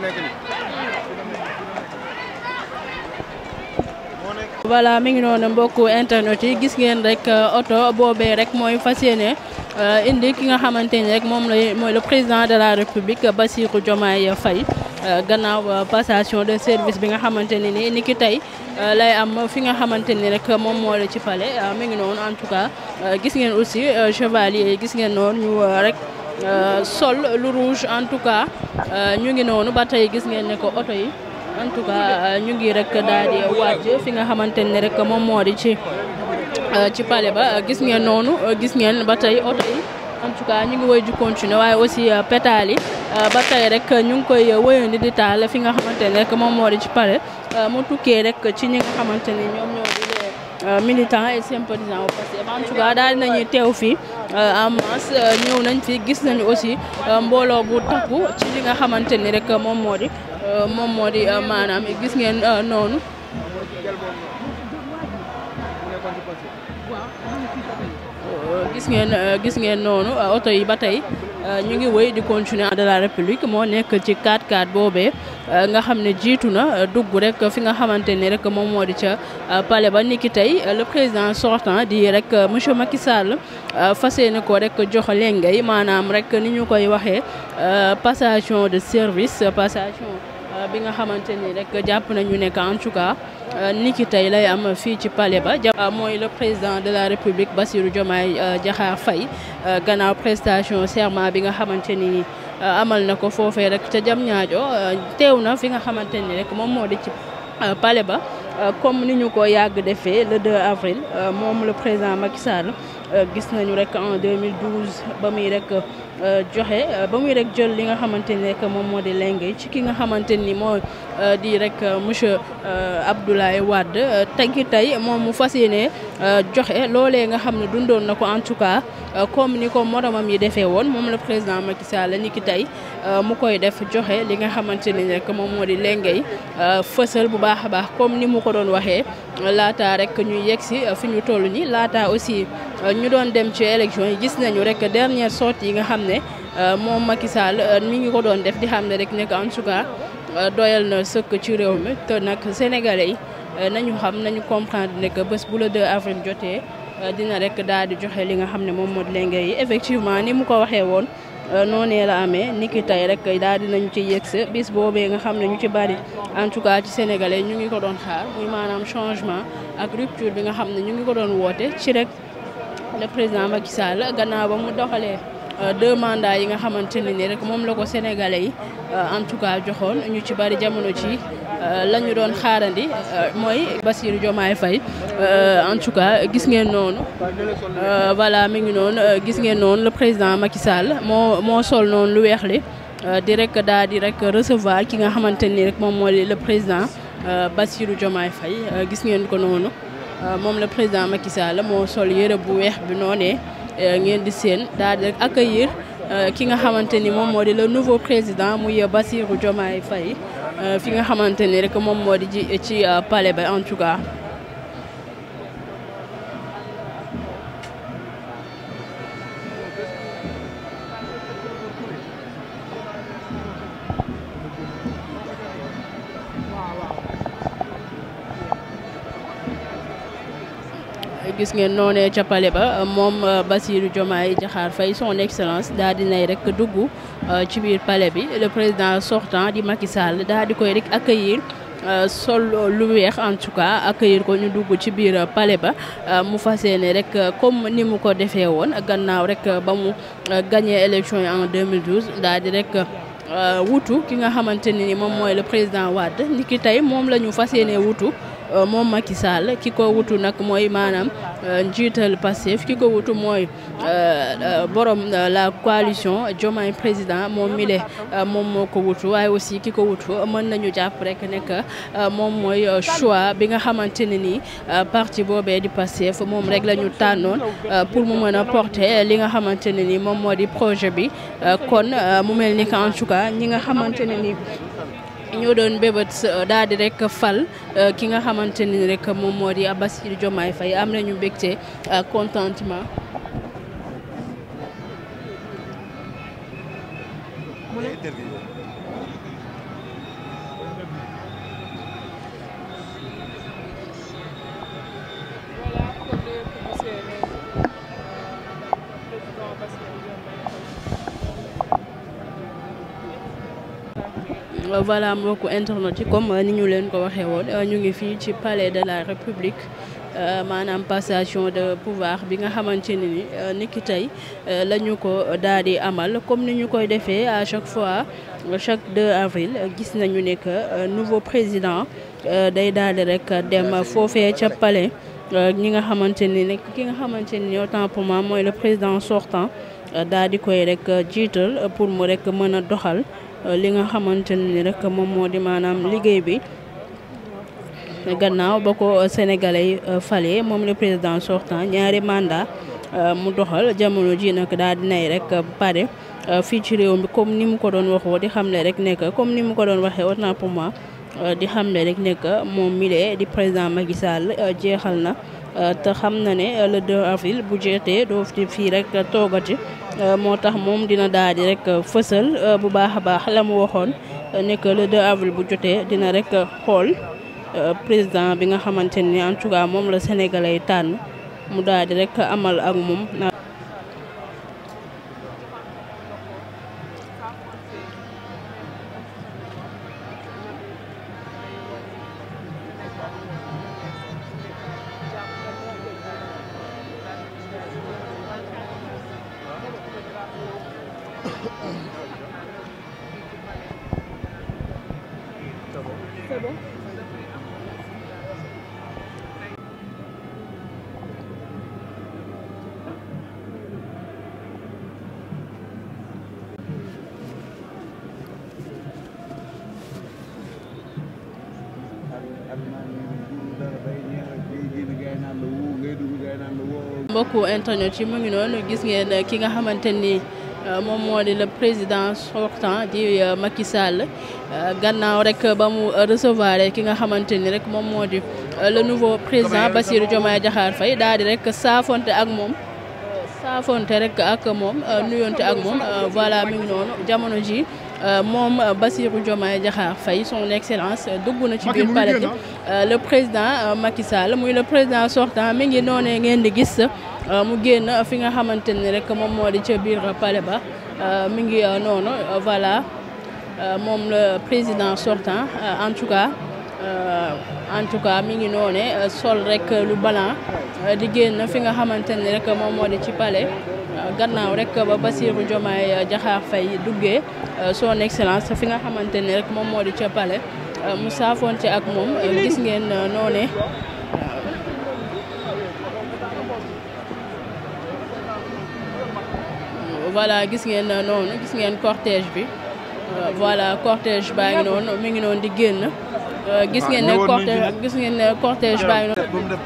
voilà mi ngi noonu mbokku internet yi gis ngeen rek oto boobee rek mooy fas yéene indi ki nga xamante ni rek moom la mooy le président de la république Bassirou Diomaye Faye gannaaw passation de service bi nga xamante ne ni ni ki tey lay am fi nga xamante ni rek moom moo la ci palais mi ngi noonu en tout cas gis ngeen aussi chevalier yi gis ngeen noonu ñu rek sol lu rouge en tout cas ñu ngi noonu ba tey gis ngeen ne ko oto yi en tout cas ñu ngi rek daal di wàcc fi nga xamante ne rek moom moo di ci ci palais ba gis ngeen noonu gis ngeen ba tey oto yi en tout cas ñu ngi woy di continuer waaye aussi pétale yi ba tey rek ñu ngi koy wëyandi di taal fi nga xamante ne rek moom moo di ci palais mu tukkee rek ci ñi nga xamante ni ñoom ñoo di les militants et sympathisants au Pastef en tout cas daal dinañuy teew fii en masse ñëw nañ fi gis nañu aussi mbooloo bu takku ci li nga xamante ni rek moom moo di moom moo di maanaam gis ngeen noonu gis ngeen gis ngeen noonu oto yi ba tey ñu ngi wéy di continuer de la république moo nekk ci 4x4 boobee nga xam ne jiitu na dugg rek fi nga xamante ni rek moom moo di ca palais ba niki tey le président sortant di rek monsieur Macky Sall fas yéene ko rek jox lengay maanaam rek ni ñu koy waxee passation de service passation bi nga xamante ni rek jàpp nañu nekk en tout cas niki tey lay am fii ci palais ba mooy le président de la république Bassirou Diomaye Diakhar Faye gannaaw prestation serment bi nga xamante ni amal na ko foofee rek ca jam ñaajo teew na fi nga xamante ni rek moom moo di ci palais ba comme ni ñu ko yàgg defee le 2 avril moom le président Macky Sall gis nañu rek en 2012 ba muy rek joxe ba muy rek jël li nga xamante ni rek moom moo di lenge ci ki nga xamante ni moo di rek monsieur Abdoulaye Wade tegi tey moom mu fas yéene joxe loolee nga xam ne dundoon na ko en tout cas comme ni ko moromam yi defee woon moom la président Macky Sall ni ki tey mu koy def joxe li nga xamante ni rek moom moo di lenge yi fësal bu baax a baax comme ni mu ko doon waxee laata rek ñuy yegg si fi ñu toll nii laata aussi ñu doon dem ci élection yi gis nañu rek dernière sortie yi nga xam ne moom Macky Sall mi ngi ko doon def di xam ne rek nekk en tout cas doyal na sëkk ci réew mi te nag sénégalais yi nañu xam nañu comprendre ne que bés bu la 2 avril jotee dina rek daal di joxe li nga xam ne moom moo di lenge yi effectivement ni mu ko waxee woon noonee la amee ni ki tey rek daal di nañu ci yegg bis boobee nga xam ne ñu ci bari en tout cas ci sénégalais ñu ngi ko doon xaar muy maanaam changement ak rupture bi nga xam ne ñu ngi ko doon woote ci rek le président Macky Sall gannaaw ba mu doxalee deux mandats yi nga xamante ne ni rek moom la ko sénégalais yi en tout cas joxoon ñu ci bari jamono ci la ñu doon xaarandi mooy Bassirou Diomaye Faye en tout cas gis ngeen noonu voilà mi ngi noonu gis ngeen noonu le président Macky Sall moo moo sol noonu lu weex li di rek daal di rek recevoir ki nga xamante ni rek moom moo di le président Bassirou Diomaye Faye gis ngeen ko noonu moom le président Macky Sall moo sol yëre bu weex bi noonee ngeen di seen daal di rek accueillir ki nga xamante ni moom moo di le nouveau président muy Bassirou Diomaye Faye fi nga xamante ni rek moom moo di ci ci palais ba en tout cas. gis ngeen noonee ca palais ba moom Bassirou Diomaye Diakhar Faye son excellence daal di nay rek dugg ci biir palais bi le président sortant di Macky Sall daal di koy rek accueillir sol lu weex en tout cas accueillir ko ñu dugg ci biir palais ba mu fas yéene rek comme ni mu ko defee woon gannaaw rek ba mu gagné élection yi en 2012 daal di rek wutu ki nga xamante ne ni moom mooy le président Wade ni ki tey moom la ñu fas yéene wutu moom Macky Sall ki ko wutu nag mooy maanaam njiital Pastef ki ko wutu mooy borom la coalition Diomaye président moom mile moom moo ko wutu waaye aussi ki ko wutu mën nañu jàpp rek nekk moom mooy choix bi nga xamante ne nii parti boobee di Pastef moom rek la ñu tànnoon pour mu mën a porter li nga xamante ne nii moom moo di projet bi kon mu mel ni que en tout cas ñi nga xamante ne nii ñoo doon bébët daal di rek fal ki nga xamante ni rek moom moo di Bassirou Diomaye Faye am nañu mbégte contentement voilà mbokku internet yi comme ni ñu leen ko waxee woon ñu ngi fii ci palais de la république maanaam passation de pouvoir bi nga xamante ne ni niki tey la ñu ko daal di amal comme ni ñu koy defee à chaque fois chaque 2 avril gis nañu ne que nouveau président day daal di rek dem foofee ca palais ñi nga xamante ni nekk ki nga xamante ni autant pour moi mooy le président sortant daal di koy rek jiital pour mu rek mën a doxal li nga xamante ni rek moom moo di maanaam liggéey bi gannaaw ba ko sénégalais yi fale moom le président sortant ñaari mandat mu doxal jamono ji nag daal dinay rek pare fii ci réew mi comme ni mu ko doon waxoo di xamle rek nekk comme ni mu ko doon waxee autant pour moi di xamle rek nekk moom milee di président Macky Sall jeexal na te xam na ne le 2 avril bu jeetee doo fi fii rek toogati moo tax moom dina daal di rek fësal bu baax a baax la mu waxoon ne que le 2 avril bu jotee dina rek xool président bi nga xamante ni en tout cas moom la sénégalais tànn mu daal di rek amal ak moom. C'est bon mbokku internet yi mu ngi noonu gis ngeen ki nga xamante ni moom moo di le président sortant di Macky Sall gannaaw rek ba mu recevoir ki nga xamante ni rek moom moo di le nouveau président Bassirou Diomaye Diakhar Faye daal di rek saafonte ak moom saafonte rek ak moom nuyonte ak moom voilà mi ngi noonu jamono ji moom Bassirou Diomaye Diakhar Faye son excellence dugg na ci biir palais bi le président Macky Sall muy le président sortant mi ngi noonee ngeen di gis mu génn fi nga xamante ni rek moom moo di ca biir palais ba mi ngi noonu voilà moom le président sortant en tout cas en tout cas mi ngi noone sol rek lu blanc di génn fi nga xamante ni rek moom moo di ci palais gannaaw rek ba Bassirou Diomaye Diakhar Faye duggee son excellence fi nga xamante ni rek moom moo di ca palais mu saafonte ak moom gis ngeen noone voilà gis ngeen noonu gis ngeen cortège bi voilà cortège baa ngi noonu mi ngi noonu di génn gis ngeen ne cortège gis ngeen ne cortège baa ngi noonu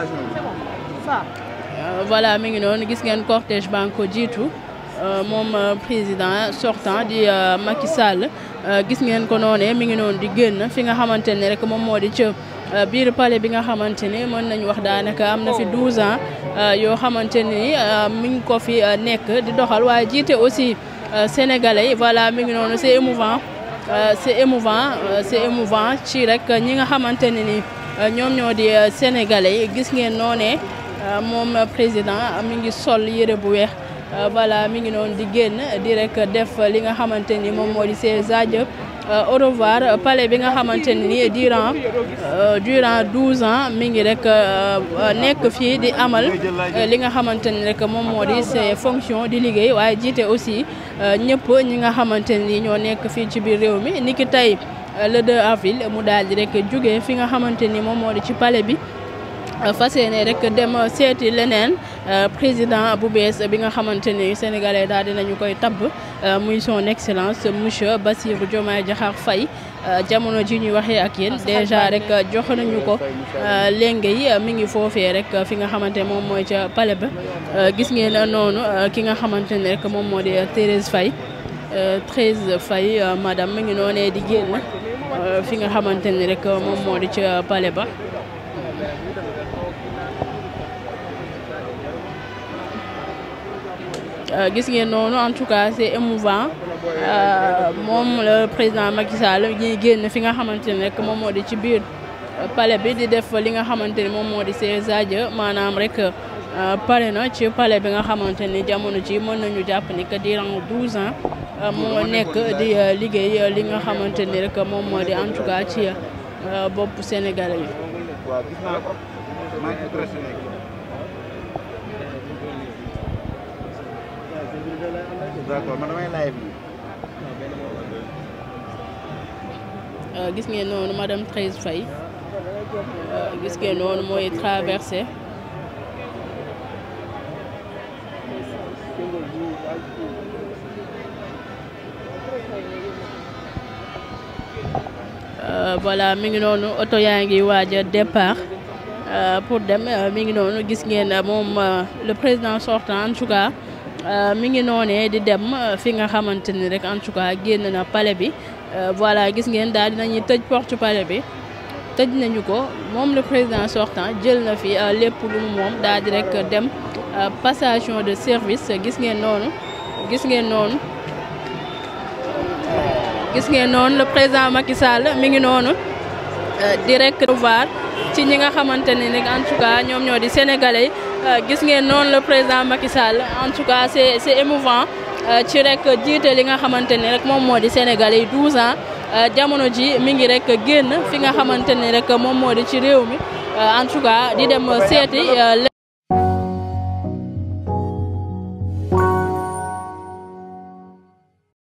voilà mi ngi noonu gis ngeen cortège baa ngi ko jiitu moom président sortant di Macky Sall gis ngeen ko noonee mi ngi noonu di génn fi nga xamante ne rek moom moo di ca biir palais bi nga xamante ni mën nañu wax daanaka am na fi 12 ans yoo xamante ni mi ngi ko fi nekk di doxal waaye jiite aussi sénégalais voilà mi ngi noonu c'est émouvant c'est émouvant c'est émouvant ci rek ñi nga xamante ne ni ñoom ñoo di sénégalais yi gis ngeen noonee moom président mi ngi sol yére bu weex voilà mi ngi noonu di génn di rek def li nga xamante ni moom moo di ses adieux au revoir palais bi nga xamante ni durant durant douze ans mi ngi rek nekk fii di amal li nga xamante ni rek moom moo di ses fonctions di liggéey waaye jiite aussi ñëpp ñi nga xamante ni ñoo nekk fii ci biir réew mi niki tey le 2 avril mu daal di rek jóge fi nga xamante ni moom moo di ci palais bi fas yéene rek dem seeti leneen président bu bees bi nga xamante ni sénégalais daal dinañu koy tabb muy son excellence monsieur Bassirou Diomaye Diakhar Faye jamono ji ñuy waxee ak yéen déjà rek jox nañu ko léenge yi mi ngi foofee rek fi nga xamante moom mooy ca palais ba gis ngeen noonu ki nga xamante ni rek moom moo di Thérèse Faye Thérèse Faye madame mi ngi noonee di génn fi nga xamante ni rek moom moo di ca palais ba gis ngeen noonu en tout cas c'est émouvant moom le président Macky Sall ñuy génn fi nga xamante ne rek moom moo di ci biir palais bi di def li nga xamante ni moom moo di ses adieux maanaam rek pare na ci palais bi nga xamante ni jamono ji mën nañu jàpp ni que durant douze ans moo nekk di liggéey li nga xamante ni rek moom moo di en tout cas ci bopp Sénégalais yi. waaw gis naa ko maa ngi intéressé léegi. d'accord man damay live nii. gis ngeen noonu madame Thérèse Faye gis ngeen noonu mooy traversé voilà mi ngi noonu oto yaa ngi waaj a départ pour dem mi ngi noonu gis ngeen moom le président sortant en tout cas mi ngi noonee di dem fi nga xamante ni rek en tout cas génn na palais bi voilà gis ngeen daal dinañuy tëj porte palais bi tëj nañu ko moom le président sortant jël na fi lépp lu mu moom daal di rek dem passation de service gis ngeen noonu gis ngeen noonu gis ngeen noonu le président Macky Sall mi ngi noonu di rek voir ci ñi nga xamante ni rek en tout cas ñoom ñoo di sénégalais gis ngeen noonu le président Macky Sall en tout cas c'est c'est émouvant ci rek jiite li nga xamante ni rek moom moo di sénégalais yi 12 ans jamono ji mi ngi rek génn fi nga xamante ni rek moom moo di ci réew mi en tout cas di dem seeti